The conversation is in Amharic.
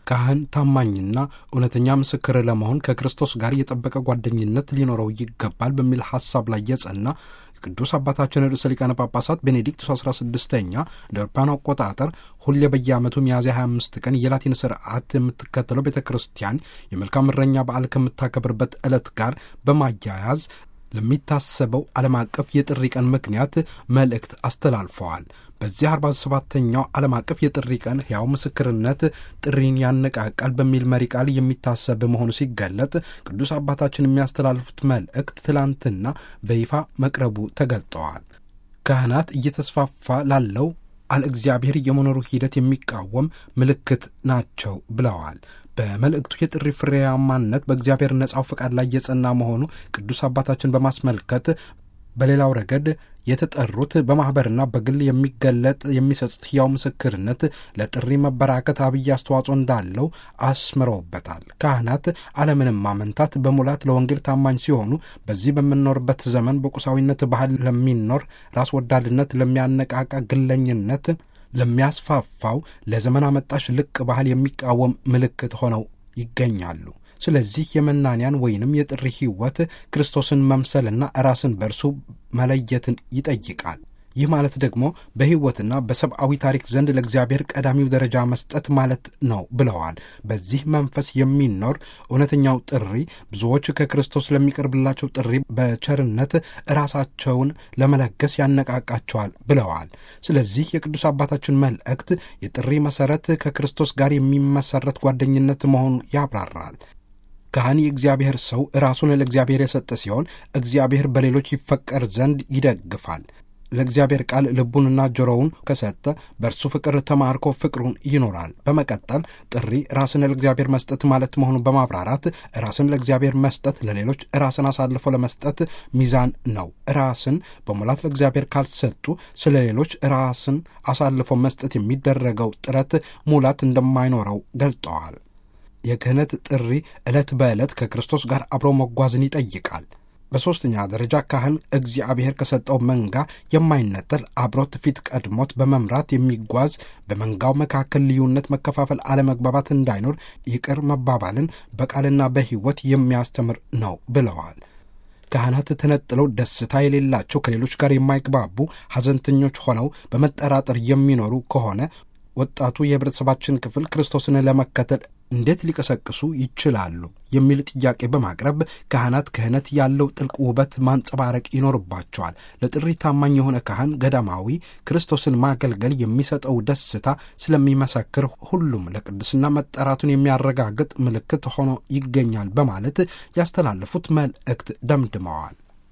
ካህን ታማኝና እውነተኛ ምስክር ለመሆን ከክርስቶስ ጋር የጠበቀ ጓደኝነት ሊኖረው ይገባል በሚል ሐሳብ ላይ የጸና ቅዱስ አባታችን ርዕሰ ሊቃነ ጳጳሳት ቤኔዲክቱስ 16ኛ እንደ አውሮፓውያን አቆጣጠር ሁሌ በየዓመቱ ሚያዝያ 25 ቀን የላቲን ስርዓት የምትከተለው ቤተ ክርስቲያን የመልካም እረኛ በዓል ከምታከብርበት ዕለት ጋር በማያያዝ ለሚታሰበው ዓለም አቀፍ የጥሪ ቀን ምክንያት መልእክት አስተላልፈዋል። በዚህ 47ተኛው ዓለም አቀፍ የጥሪ ቀን ሕያው ምስክርነት ጥሪን ያነቃቃል በሚል መሪ ቃል የሚታሰብ መሆኑ ሲገለጥ ቅዱስ አባታችን የሚያስተላልፉት መልእክት ትላንትና በይፋ መቅረቡ ተገልጠዋል። ካህናት እየተስፋፋ ላለው አለ እግዚአብሔር የመኖሩ ሂደት የሚቃወም ምልክት ናቸው ብለዋል። በመልእክቱ የጥሪ ፍሬያማነት በእግዚአብሔር ነጻው ፈቃድ ላይ የጸና መሆኑ ቅዱስ አባታችን በማስመልከት በሌላው ረገድ የተጠሩት በማኅበርና በግል የሚገለጥ የሚሰጡት ሕያው ምስክርነት ለጥሪ መበራከት አብይ አስተዋጽኦ እንዳለው አስምረውበታል። ካህናት አለምንም ማመንታት በሙላት ለወንጌል ታማኝ ሲሆኑ በዚህ በምንኖርበት ዘመን በቁሳዊነት ባህል ለሚኖር ራስ ወዳድነት፣ ለሚያነቃቃ ግለኝነት ለሚያስፋፋው ለዘመን አመጣሽ ልቅ ባህል የሚቃወም ምልክት ሆነው ይገኛሉ። ስለዚህ የመናንያን ወይንም የጥሪ ሕይወት ክርስቶስን መምሰልና ራስን በእርሱ መለየትን ይጠይቃል። ይህ ማለት ደግሞ በሕይወትና በሰብአዊ ታሪክ ዘንድ ለእግዚአብሔር ቀዳሚው ደረጃ መስጠት ማለት ነው ብለዋል። በዚህ መንፈስ የሚኖር እውነተኛው ጥሪ ብዙዎች ከክርስቶስ ለሚቀርብላቸው ጥሪ በቸርነት ራሳቸውን ለመለገስ ያነቃቃቸዋል ብለዋል። ስለዚህ የቅዱስ አባታችን መልእክት የጥሪ መሠረት ከክርስቶስ ጋር የሚመሰረት ጓደኝነት መሆኑን ያብራራል። ካህን የእግዚአብሔር ሰው ራሱን ለእግዚአብሔር የሰጠ ሲሆን እግዚአብሔር በሌሎች ይፈቀር ዘንድ ይደግፋል። ለእግዚአብሔር ቃል ልቡንና ጆሮውን ከሰጠ በእርሱ ፍቅር ተማርኮ ፍቅሩን ይኖራል። በመቀጠል ጥሪ ራስን ለእግዚአብሔር መስጠት ማለት መሆኑን በማብራራት ራስን ለእግዚአብሔር መስጠት ለሌሎች ራስን አሳልፎ ለመስጠት ሚዛን ነው። ራስን በሙላት ለእግዚአብሔር ካልሰጡ ስለ ሌሎች ራስን አሳልፎ መስጠት የሚደረገው ጥረት ሙላት እንደማይኖረው ገልጠዋል። የክህነት ጥሪ ዕለት በዕለት ከክርስቶስ ጋር አብሮ መጓዝን ይጠይቃል። በሦስተኛ ደረጃ ካህን እግዚአብሔር ከሰጠው መንጋ የማይነጠል አብሮት ፊት ቀድሞት በመምራት የሚጓዝ በመንጋው መካከል ልዩነት፣ መከፋፈል፣ አለመግባባት እንዳይኖር ይቅር መባባልን በቃልና በሕይወት የሚያስተምር ነው ብለዋል። ካህናት ተነጥለው ደስታ የሌላቸው ከሌሎች ጋር የማይግባቡ ሐዘንተኞች ሆነው በመጠራጠር የሚኖሩ ከሆነ ወጣቱ የህብረተሰባችን ክፍል ክርስቶስን ለመከተል እንዴት ሊቀሰቅሱ ይችላሉ? የሚል ጥያቄ በማቅረብ ካህናት ክህነት ያለው ጥልቅ ውበት ማንጸባረቅ ይኖርባቸዋል። ለጥሪ ታማኝ የሆነ ካህን ገዳማዊ ክርስቶስን ማገልገል የሚሰጠው ደስታ ስለሚመሰክር ሁሉም ለቅድስና መጠራቱን የሚያረጋግጥ ምልክት ሆኖ ይገኛል በማለት ያስተላለፉት መልእክት ደምድመዋል።